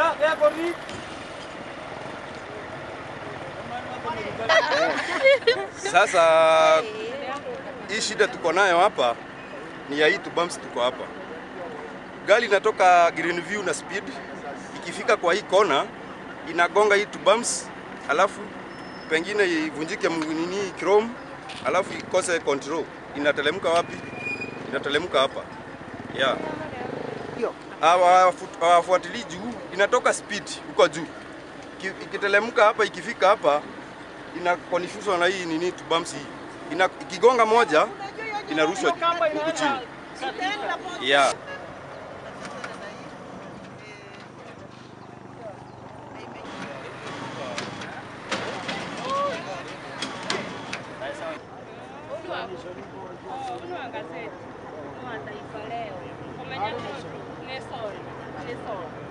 Sasa hii shida tuko nayo hapa ni ya hii two bumps tuko hapa. Gari inatoka Greenview na speed, ikifika kwa hii kona inagonga hii two bumps, alafu pengine ivunjike mguu nini chrome, alafu ikose control. Inatelemka wapi? Inatelemka hapa yeah. Hawafu- Hawafuatilii juu, inatoka speed huko juu, Iki- ikitelemka hapa, ikifika hapa ina confused na hii nini two bumps hii ina, ikigonga moja inarushwa huku chini yeah. Unua gazeti. Unua Taifa Leo. Umenya ni sorry. Ni sorry.